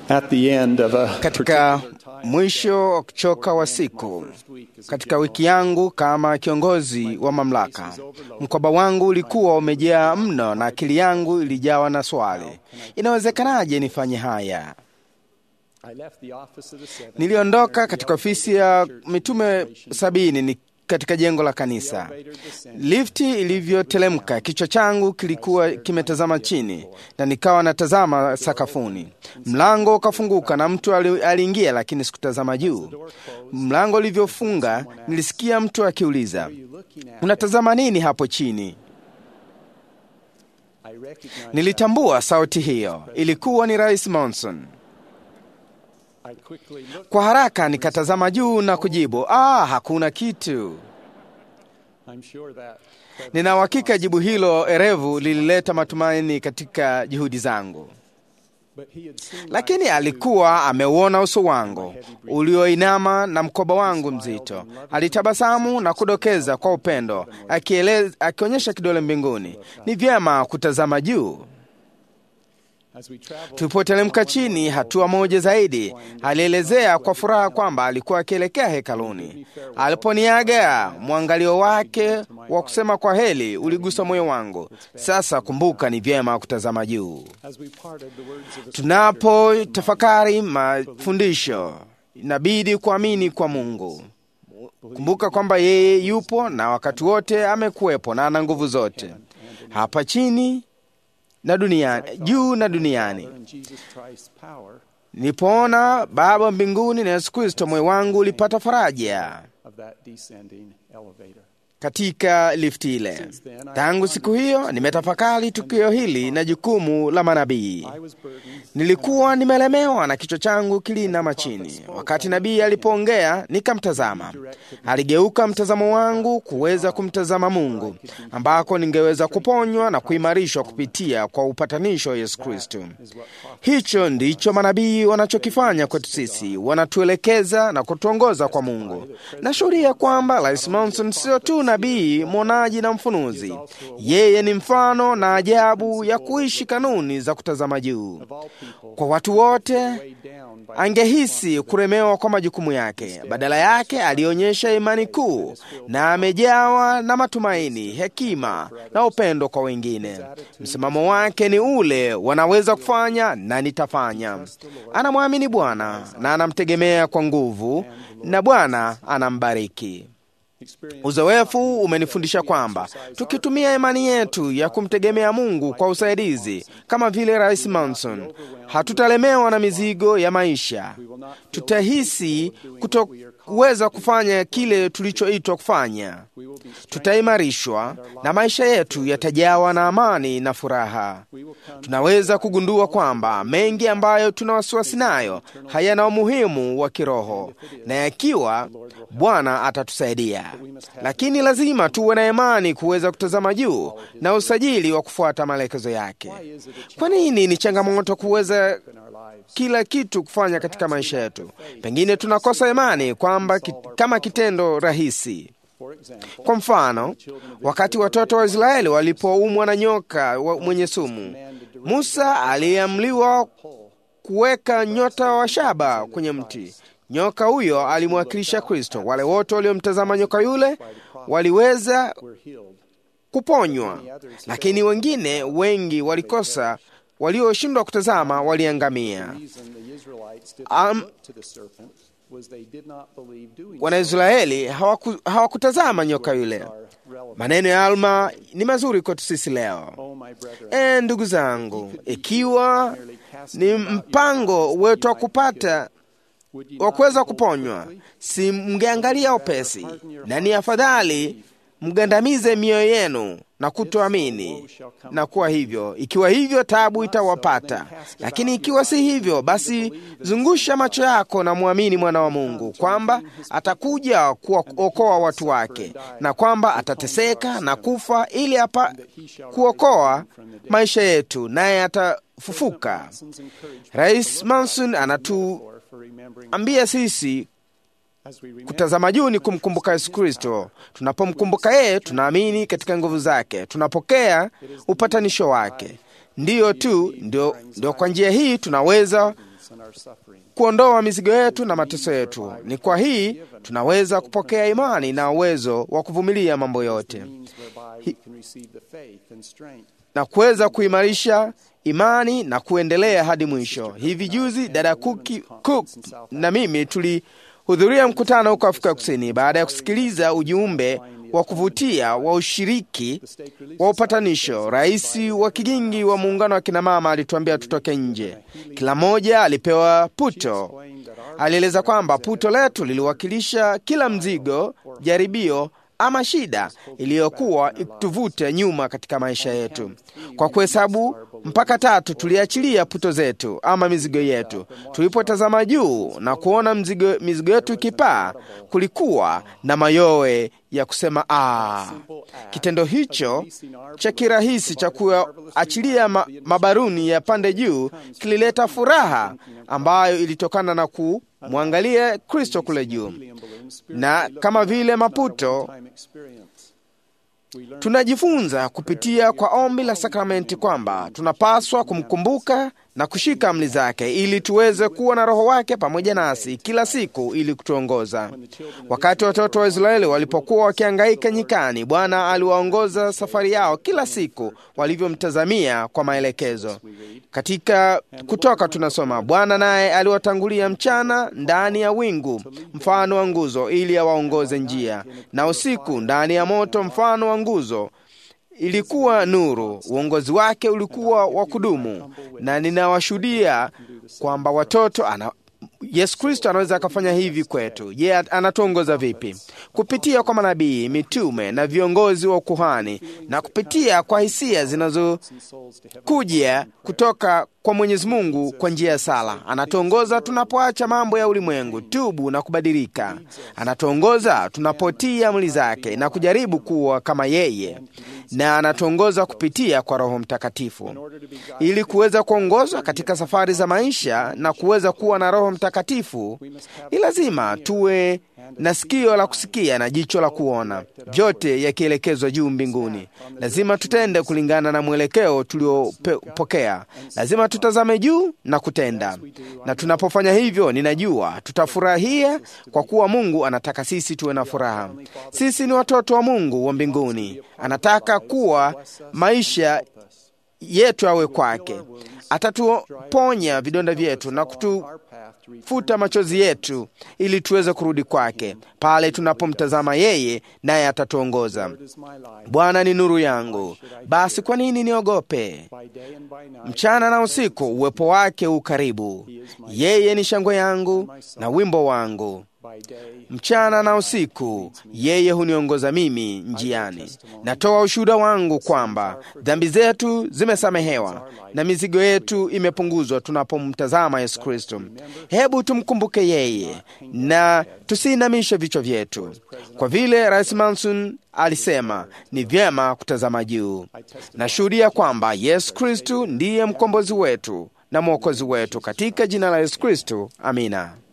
At the end of a Katika mwisho wa kuchoka wa siku, katika wiki yangu kama kiongozi wa mamlaka, mkoba wangu ulikuwa umejaa mno na akili yangu ilijawa na swali, inawezekanaje nifanye haya? I left the office of the seven. Niliondoka katika ofisi ya mitume sabini ni katika jengo la kanisa. Lifti ilivyotelemka, kichwa changu kilikuwa kimetazama chini na nikawa natazama sakafuni. Mlango ukafunguka na mtu ali- aliingia, lakini sikutazama juu. Mlango ulivyofunga, nilisikia mtu akiuliza, unatazama nini hapo chini? I recognized Nilitambua sauti hiyo, ilikuwa ni Rais Monson. I quickly looked. Kwa haraka nikatazama juu na kujibu, ah, hakuna kitu. I'm sure that Nina uhakika jibu hilo erevu lilileta matumaini katika juhudi zangu, but he had seen lakini alikuwa ameuona uso wangu ulioinama na mkoba wangu mzito. Alitabasamu na kudokeza kwa upendo, akieleza, akionyesha kidole mbinguni, ni vyema kutazama juu. as we traveled Tulipoteremka chini hatua moja zaidi, alielezea kwa furaha kwamba alikuwa akielekea hekaluni. Aliponiaga, mwangalio wake wa kusema kwa heri uligusa moyo wangu. Sasa kumbuka, ni vyema kutazama juu. as we parted the words of the Tunapo tafakari mafundisho, inabidi kuamini kwa Mungu. Kumbuka kwamba yeye yupo na wakati wote amekuwepo na ana nguvu zote hapa chini na duniani, juu na duniani. and Jesus Christ's power Nilipoona Baba mbinguni na Yesu Kristo, moyo wangu ulipata faraja of that descending elevator. katika lifti ile. Tangu siku hiyo nimetafakari tukio hili na jukumu la manabii. I was burdened Nilikuwa nimelemewa na kichwa changu kilinama chini. Wakati nabii alipoongea, nikamtazama. Aligeuka mtazamo wangu kuweza kumtazama Mungu, ambako ningeweza kuponywa na kuimarishwa kupitia kwa upatanisho wa Yesu Kristo. Hicho ndicho manabii wanachokifanya kwetu sisi, wanatuelekeza na kutuongoza kwa Mungu. Nashuhudia kwamba Rais Monson sio tu nabii, mwonaji na mfunuzi. Yeye ni mfano na ajabu ya kuishi kanuni za kutazama juu. Kwa watu wote weighed down by angehisi kuremewa kwa majukumu yake. Badala yake alionyesha imani kuu na amejawa na matumaini, hekima na upendo kwa wengine. Msimamo wake ni ule, wanaweza kufanya na nitafanya. Anamwamini Bwana na anamtegemea kwa nguvu, na Bwana anambariki. experience. Uzoefu umenifundisha kwamba tukitumia imani yetu ya kumtegemea Mungu kwa usaidizi kama vile Rais Manson, hatutalemewa na mizigo ya maisha. Tutahisi kutoweza kufanya kile tulichoitwa kufanya. We will be strengthened. Tutaimarishwa na maisha yetu yatajawa na amani na furaha. Tunaweza kugundua kwamba mengi ambayo tuna wasiwasi nayo hayana umuhimu wa kiroho, na yakiwa Bwana atatusaidia, lakini lazima tuwe na imani kuweza kutazama juu na usajili wa kufuata maelekezo yake. Kwa nini ni changamoto kuweza in our lives. kila kitu kufanya katika maisha yetu? Pengine tunakosa imani kwamba ki, kama kitendo rahisi For example, kwa mfano, wakati watoto wa Israeli walipoumwa na nyoka wa- mwenye sumu, Musa aliamliwa kuweka nyota wa shaba kwenye mti. Nyoka huyo alimwakilisha Kristo. Wale wote waliomtazama nyoka yule waliweza we're healed. kuponywa, lakini wengine wengi walikosa, walioshindwa kutazama waliangamia. The reason the Israelites did Um, not look to the serpent was they did not believe doing so Wanaisraeli hawaku, hawakutazama nyoka yule. are relevant. Maneno ya Alma ni mazuri kwetu sisi leo. Oh, my brethren, E, ndugu zangu, ikiwa ni mpango wetu wa kupata would ye wa not kuweza behold kuponywa, quickly? si mngeangalia upesi, na ni afadhali mgandamize mioyo yenu na kutoamini na kuwa hivyo. Ikiwa hivyo, tabu itawapata, lakini ikiwa si hivyo, basi zungusha macho yako na mwamini mwana wa Mungu kwamba atakuja kuwaokoa watu wake na kwamba atateseka na kufa ili apa kuokoa maisha yetu, naye atafufuka. Rais Manson anatuambia For remembering sisi as we remember Kutazama juu ni kumkumbuka Yesu Kristo. Tunapomkumbuka yeye, tunaamini katika nguvu zake, tunapokea upatanisho wake. Ndiyo tu ndio, ndio kwa njia hii tunaweza kuondoa mizigo yetu na mateso yetu. Ni kwa hii tunaweza kupokea imani na uwezo wa kuvumilia mambo yote na kuweza kuimarisha imani na kuendelea hadi mwisho. Hivi juzi dada Kuki, Cook na mimi tulihudhuria mkutano huko Afrika Kusini baada ya kusikiliza ujumbe wa kuvutia wa ushiriki wa upatanisho. Rais wa kigingi wa muungano wa kinamama alituambia tutoke nje. Kila mmoja alipewa puto. Alieleza kwamba puto letu liliwakilisha kila mzigo, jaribio ama shida iliyokuwa ikituvute nyuma katika maisha yetu. Kwa kuhesabu mpaka tatu, tuliachilia puto zetu ama mizigo yetu. Tulipotazama juu na kuona mzigo, mizigo yetu ikipaa, kulikuwa na mayowe ya kusema ah. Kitendo hicho cha kirahisi cha kuachilia ma, mabaruni ya pande juu kilileta furaha ambayo ilitokana na kumwangalia Kristo kule juu, na kama vile maputo tunajifunza kupitia kwa ombi la sakramenti kwamba tunapaswa kumkumbuka na kushika amri zake ili tuweze kuwa na Roho wake pamoja nasi kila siku ili kutuongoza. Wakati watoto wa Israeli walipokuwa wakiangaika nyikani, Bwana aliwaongoza safari yao kila siku walivyomtazamia kwa maelekezo. Katika Kutoka tunasoma, Bwana naye aliwatangulia mchana ndani ya wingu mfano wa nguzo, ili awaongoze njia, na usiku ndani ya moto mfano wa nguzo ilikuwa nuru. Uongozi wake ulikuwa wa kudumu, na ninawashuhudia kwamba watoto ana Yesu Kristo anaweza akafanya hivi kwetu. Je, yeah, anatuongoza vipi? Kupitia kwa manabii, mitume na viongozi wa ukuhani, na kupitia kwa hisia zinazokuja kutoka kwa Mwenyezi Mungu kwa njia ya sala. Anatuongoza tunapoacha mambo ya ulimwengu, tubu na kubadilika. Anatuongoza tunapotii amri zake na kujaribu kuwa kama yeye, na anatuongoza kupitia kwa Roho Mtakatifu ili kuweza kuongozwa katika safari za maisha na kuweza kuwa na Roho Mtakatifu. Ni lazima tuwe na sikio la kusikia na jicho la kuona, vyote yakielekezwa juu mbinguni. Lazima tutende kulingana na mwelekeo tuliopokea. Lazima tutazame juu na kutenda, na tunapofanya hivyo, ninajua tutafurahia, kwa kuwa Mungu anataka sisi tuwe na furaha. Sisi ni watoto wa Mungu wa mbinguni. Anataka kuwa maisha yetu awe kwake. Atatuponya vidonda vyetu na kutufuta machozi yetu ili tuweze kurudi kwake pale tunapomtazama yeye, naye atatuongoza. Bwana ni nuru yangu, basi kwa nini niogope? Mchana na usiku uwepo wake u karibu. Yeye ni shangwe yangu na wimbo wangu mchana na usiku yeye huniongoza mimi njiani. Natoa ushuhuda wangu kwamba dhambi zetu zimesamehewa na mizigo yetu imepunguzwa tunapomtazama Yesu Kristo. Hebu tumkumbuke yeye na tusiinamishe vichwa vyetu, kwa vile Rais Manson alisema ni vyema kutazama juu. Nashuhudia kwamba Yesu Kristo ndiye mkombozi wetu na mwokozi wetu, katika jina la Yesu Kristo, amina.